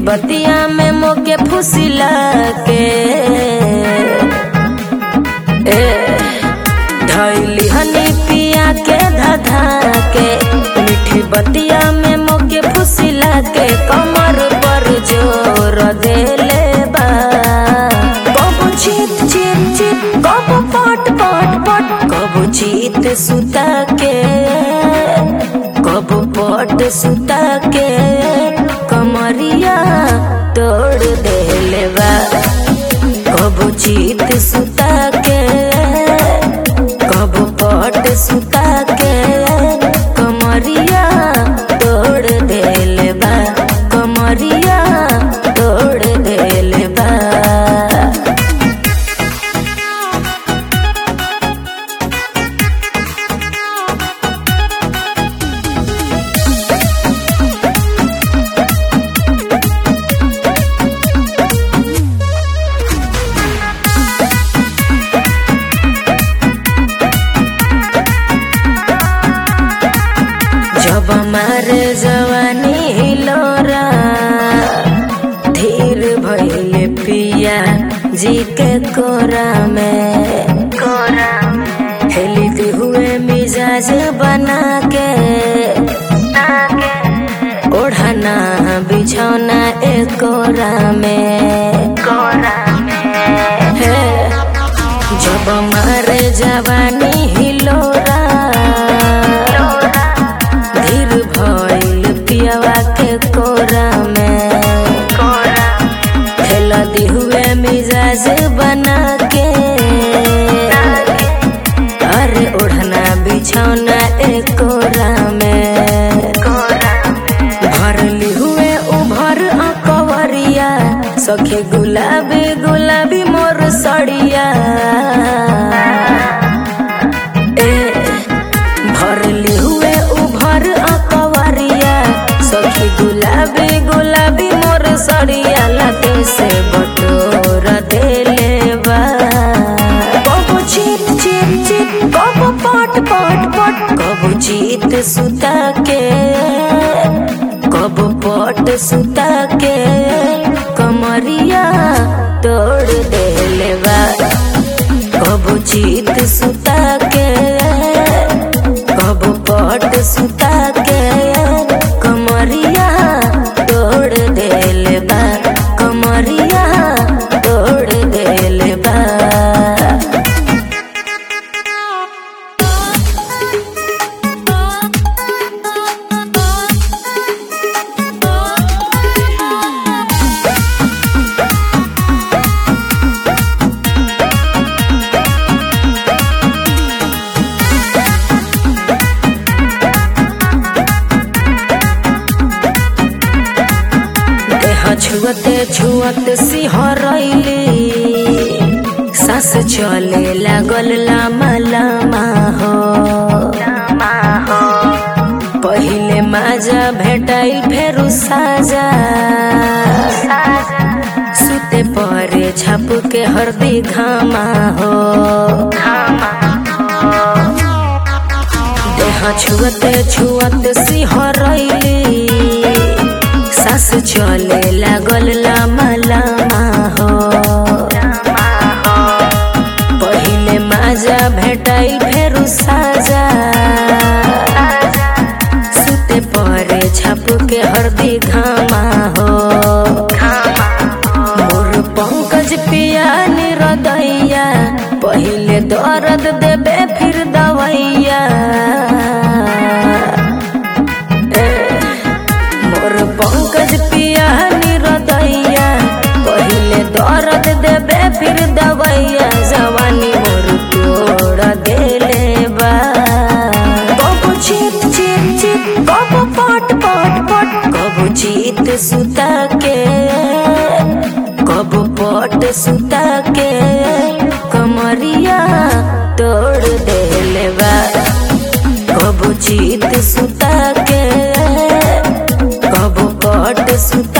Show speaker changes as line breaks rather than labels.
बतिया में मोके फुसिला के ए धैली हनी पिया के धधा के मीठी बतिया में मोके फुसिला के कमर पर जोर देले बा कबो चीत चीत चीत कबो पट पट पट कबो चीत सुता के कबो पट सुता के कमरिया तोड़ देले बा कबो चीत सुता के कबो पट सुता के कमरिया तोड़ देले बा कमरिया तोड़ देले बा जब मारे जवानी हिलोरा धीर भइले पिया जी के कोरा में कोरा हेलित हुए मिजाज बना के ओढ़ना बिछौना एक कोरा में कोरा है जब मारे जवानी हिलोरा धीर भइल पियावा के कोरा में खेला दी हुए मिजाज बना के अरे ओढ़ना बिछौना एक कोरा में भरली हुए उभर अकवरिया सखे गुलाबी गुलाबी मोर सड़िया ए भरली हुए उभर अकवरिया सखी गुलाबी गुलाबी मोर सड़िया लाते से बटोर देले बा कबो चीत चीत चीत कबो पट पट पट कबो चीत सुता के कबो पट सुता के कमरिया तोड़ देले बा कबो चीत सुता के कबो पट सुता के कमरिया तोड़ देले बा कमरिया तोड़ देले बा देह छुअते छुअत सिहरैली सास चले लागल लामा लामा हो पहिले माजा भेटाइल फेरु साजा सुते परे छाप के हरदी घामा हो देह छुअते छुअत सिहरैली सास चले लागल लामा लामा हो पहिले माजा भेटाइल फेरु साजा सुते परे छाप के हरदी घामा हो मोर पंकज पिया निरदैया पहिले दर्द देबे फिर दवैया ए, मोर पंकज पिया निरदैया पहिले दर्द देबे फिर दवैया जवानी मोर तोड़ देले बा कबो चीत चीत चीत कबो पट पट पट कबो चीत सुता के कबो पट सुता के कमरिया तोड़ देले बा कबो चीत सुता के कबो पट सुता